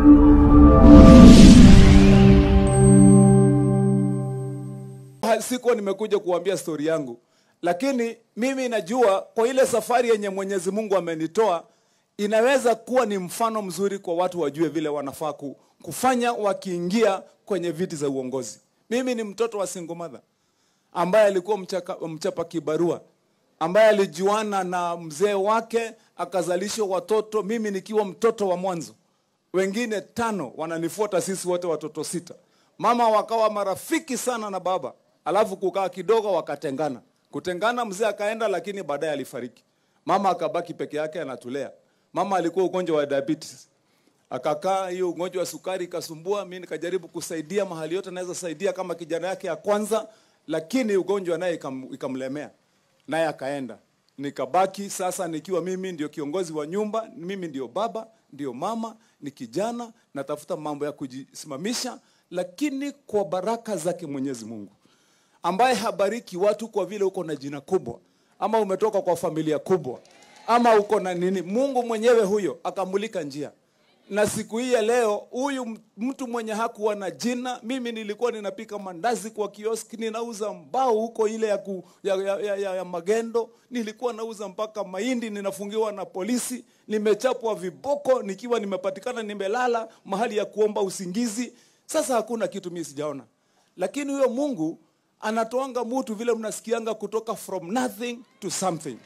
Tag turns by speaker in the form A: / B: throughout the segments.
A: sikuwa nimekuja kuambia stori yangu, lakini mimi najua kwa ile safari yenye Mwenyezi Mungu amenitoa inaweza kuwa ni mfano mzuri kwa watu wajue vile wanafaa ku- kufanya wakiingia kwenye viti za uongozi. Mimi ni mtoto wa single mother ambaye alikuwa mchaka, mchapa kibarua ambaye alijuana na mzee wake akazalisha watoto, mimi nikiwa mtoto wa mwanzo, wengine tano wananifuata, sisi wote watoto sita. Mama wakawa marafiki sana na baba, alafu kukaa kidogo wakatengana. Kutengana, mzee akaenda, lakini baadaye alifariki. Mama akabaki peke yake anatulea. Mama alikuwa ugonjwa wa diabetes, akakaa hiyo ugonjwa wa sukari ikasumbua. Mimi nikajaribu kusaidia mahali yote naweza saidia kama kijana yake ya kwanza, lakini ugonjwa naye ikam, ikamlemea naye akaenda. Nikabaki sasa nikiwa mimi ndio kiongozi wa nyumba, mimi ndio baba, ndio mama, ni kijana, natafuta mambo ya kujisimamisha, lakini kwa baraka zake Mwenyezi Mungu ambaye habariki watu kwa vile uko na jina kubwa ama umetoka kwa familia kubwa ama uko na nini. Mungu mwenyewe huyo akamulika njia, na siku hii ya leo huyu m- mtu mwenye hakuwa na jina, mimi nilikuwa ninapika mandazi kwa kioski, ninauza mbao huko ile ya, ku, ya, ya, ya, ya, ya magendo, nilikuwa nauza mpaka mahindi, ninafungiwa na polisi, nimechapwa viboko nikiwa nimepatikana nimelala mahali ya kuomba usingizi. Sasa hakuna kitu mimi sijaona, lakini huyo Mungu anatoanga mutu vile mnasikianga kutoka from nothing to something.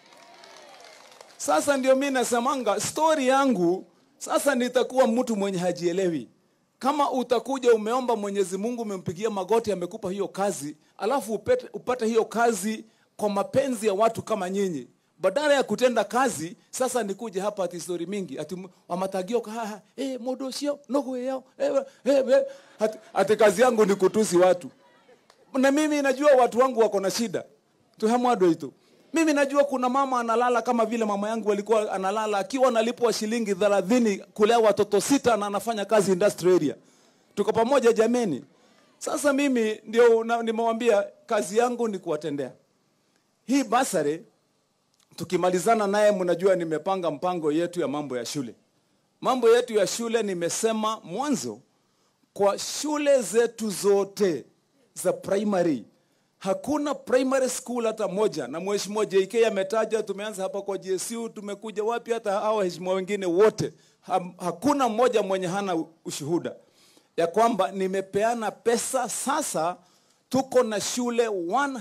A: Sasa ndio mi nasemanga story yangu sasa, nitakuwa mtu mwenye hajielewi. Kama utakuja umeomba Mwenyezi Mungu, umempigia magoti, amekupa hiyo kazi, alafu upate, upate hiyo kazi kwa mapenzi ya watu kama nyinyi, badala ya kutenda kazi. Sasa nikuje hapa ati story mingi ati m- wamatagio kahaha eh modo sio nogo yao eh, eh, eh, ati, ati kazi yangu ni kutusi watu na mimi najua watu wangu wako na shida tuhamwado ito mimi najua kuna mama analala kama vile mama yangu alikuwa analala akiwa analipwa shilingi thelathini kulea watoto sita na anafanya kazi industry area tuko pamoja jameni sasa mimi ndio na- nimewambia kazi yangu ni kuwatendea hii basare tukimalizana naye mnajua nimepanga mpango yetu ya mambo ya shule mambo yetu ya shule nimesema mwanzo kwa shule zetu zote za primary hakuna primary school hata moja na mheshimiwa JK ametaja tumeanza hapa kwa GSU tumekuja wapi hata hao waheshimiwa wengine wote ha, hakuna mmoja mwenye hana ushuhuda ya kwamba nimepeana pesa sasa tuko na shule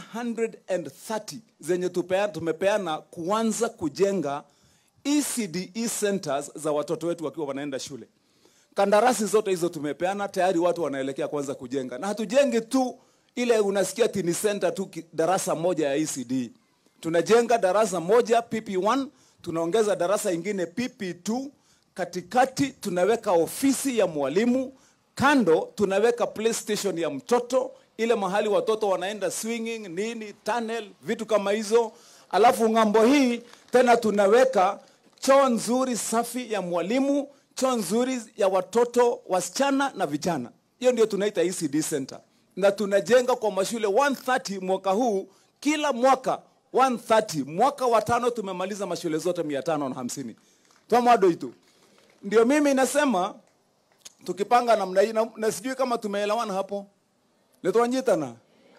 A: 130 zenye tupeana, tumepeana kuanza kujenga ECDE centers za watoto wetu wakiwa wanaenda shule kandarasi zote hizo tumepeana tayari, watu wanaelekea kwanza kujenga, na hatujengi tu ile unasikia tini center tu ki- darasa moja ya ECD. Tunajenga darasa moja PP1, tunaongeza darasa ingine PP2, katikati tunaweka ofisi ya mwalimu, kando tunaweka playstation ya mtoto, ile mahali watoto wanaenda swinging nini, tunnel, vitu kama hizo. Alafu ng'ambo hii tena tunaweka choo nzuri safi ya mwalimu, choo nzuri ya watoto wasichana na vijana. Hiyo ndio tunaita ECD center, na tunajenga kwa mashule 130 mwaka huu, kila mwaka 130. Mwaka wa tano tumemaliza mashule zote 550 twamwado itu. Ndio mimi nasema tukipanga namna hii, na, na sijui kama tumeelewana hapo, nitwanyitana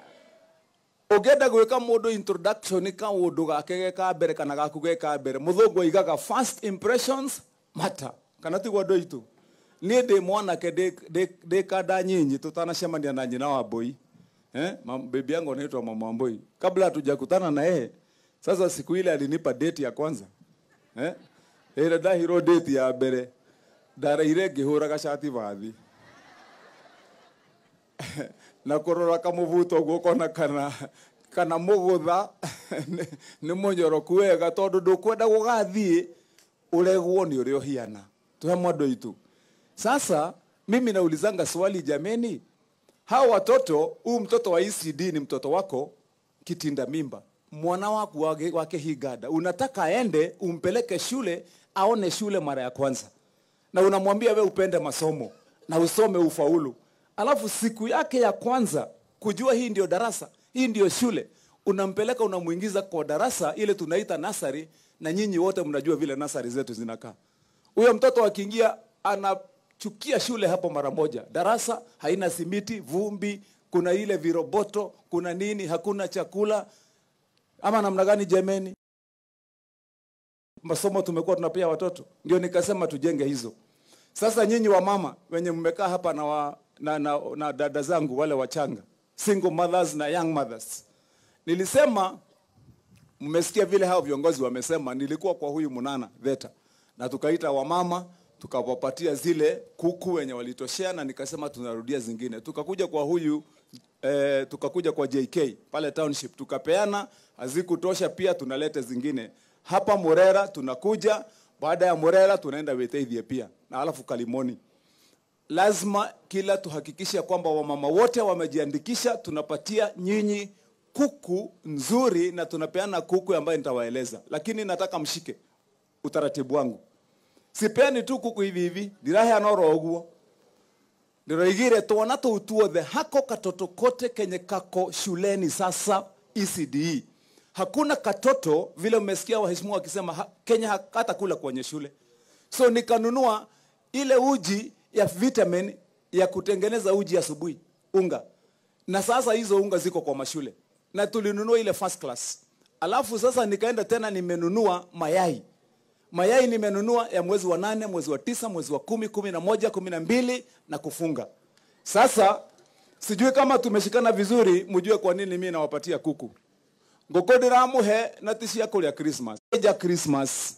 A: ũngĩenda gwĩka mũndũ introduction kaũndũ gake ge ka mbere kana gaku ge ka mbere mũthũngũ aigaga first impressions matter kana tiguo andũ aitũ niĩ ndĩ mwanake ndĩ- ndĩ ndĩ kanda nyinyi tũtanacemania na nyina wa mbũi eh? Mam- bibi yangu anaitwa mama wa mbũi kabla hatujakutana na yeye sasa siku ile alinipa date ya kwanza eh? ĩrĩa ndahirwo date ya mbere ndareire ngĩhũra gacati bathi na kurora kamuvuto guo kona kana kana mugutha nĩ- nĩ mũnyoroku wega tondũ ndũkwenda gũgathiĩ ũregwo nĩ ũrĩa ũhiana tuhe mwandu itu sasa mimi naulizanga swali jameni hao watoto huu mtoto wa ECD ni mtoto wako kitinda mimba mwana waku wake, wake higada unataka aende umpeleke shule aone shule mara ya kwanza na unamwambia we upende masomo na usome ufaulu alafu siku yake ya kwanza kujua hii ndio darasa hii ndio shule unampeleka unamuingiza kwa darasa ile tunaita nasari na nyinyi wote mnajua vile nasari zetu zinakaa huyo mtoto akiingia ana chukia shule hapo mara moja. Darasa haina simiti, vumbi, kuna ile viroboto, kuna nini, hakuna chakula ama namna gani jameni? Masomo tumekuwa tunapea watoto, ndio nikasema tujenge hizo. Sasa nyinyi wa mama wenye mmekaa hapa na, wa, na, na, na dada zangu wale wachanga, single mothers na young mothers, nilisema mmesikia vile hao viongozi wamesema. Nilikuwa kwa huyu Munana Veta na tukaita wamama tukawapatia zile kuku wenye walitoshea, na nikasema tunarudia zingine. Tukakuja kwa huyu eh, tukakuja kwa JK pale township tukapeana, hazikutosha pia tunaleta zingine hapa Murera. Tunakuja baada ya Murera tunaenda Weteithie pia na alafu Kalimoni. Lazima kila tuhakikishe kwamba wamama wote wamejiandikisha, tunapatia nyinyi kuku nzuri na tunapeana kuku ambayo nitawaeleza, lakini nataka mshike utaratibu wangu. Sipeani tu kuku hivi hivi, ndiraheana oro uguo ndiroigire twana tuu tuothe hako katoto kote kenye kako shuleni sasa ECDE. Hakuna katoto vile mmesikia waheshimiwa wakisema ha, Kenya hata kula kwenye shule. So nikanunua ile uji ya vitamin ya kutengeneza uji asubuhi, unga. Na sasa hizo unga ziko kwa mashule. Na tulinunua ile first class. Alafu sasa nikaenda tena nimenunua mayai. Mayai nimenunua ya mwezi wa nane, mwezi wa tisa, mwezi wa kumi, kumi na moja, kumi na mbili na kufunga. Sasa sijui kama tumeshikana vizuri, mjue kwa nini mimi nawapatia kuku. Ngoko ndiramuhe na tishia kulia Christmas. Ja Christmas.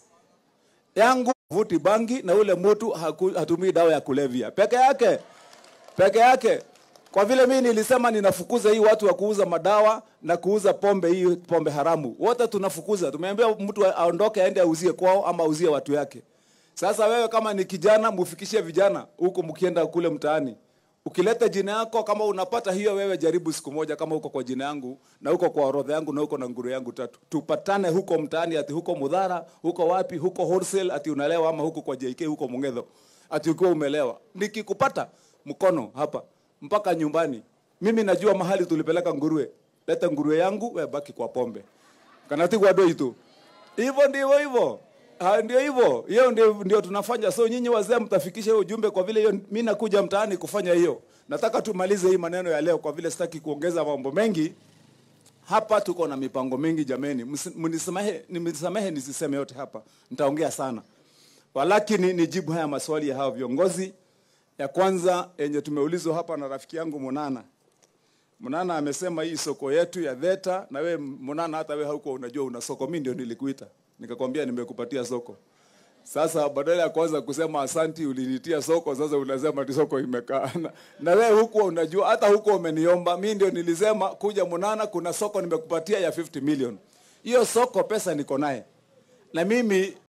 A: Yangu vuti bangi na ule mtu haku- hatumii dawa ya kulevya. Peke yake. Peke yake. Kwa vile mimi nilisema ninafukuza hii watu wa kuuza madawa na kuuza pombe hii pombe haramu. Wote tunafukuza. Tumeambia mtu aondoke aende auzie kwao ama auzie watu yake. Sasa wewe kama ni kijana mufikishie vijana huko mkienda kule mtaani. Ukileta jina yako kama unapata hiyo wewe jaribu siku moja kama uko kwa jina yangu na uko kwa orodha yangu na uko na nguru yangu tatu. Tupatane huko mtaani ati huko Mudhara, huko wapi, huko wholesale ati unalewa ama huko kwa JK huko Mungetho. Ati ukiwa umelewa. Nikikupata mkono hapa mpaka nyumbani. Mimi najua mahali tulipeleka nguruwe. Leta nguruwe yangu wewe baki kwa pombe. Kanatigwa doi tu. Hivyo ndivyo hivyo. Ha, ndio hivyo. Hiyo ndio, ndio tunafanya. So nyinyi wazee mtafikisha hiyo ujumbe kwa vile hiyo mimi nakuja mtaani kufanya hiyo. Nataka tumalize hii maneno ya leo kwa vile sitaki kuongeza mambo mengi. Hapa tuko na mipango mingi jameni. Msi- Mnisamehe, nimsamehe nisiseme yote hapa. Nitaongea sana. Walakini nijibu haya maswali ya hao viongozi. Ya kwanza yenye tumeulizwa hapa na rafiki yangu Munana. Munana amesema hii soko yetu ya Theta, na we Munana, hata we hauko unajua una soko. Mimi ndio nilikuita nikakwambia nimekupatia soko. Sasa badala ya kwanza kusema asanti, ulinitia soko, sasa unasema ti soko imekaa na, na wewe huko unajua, hata huko umeniomba. Mimi ndio nilisema kuja Munana, kuna soko nimekupatia ya 50 million. Hiyo soko pesa niko naye, na mimi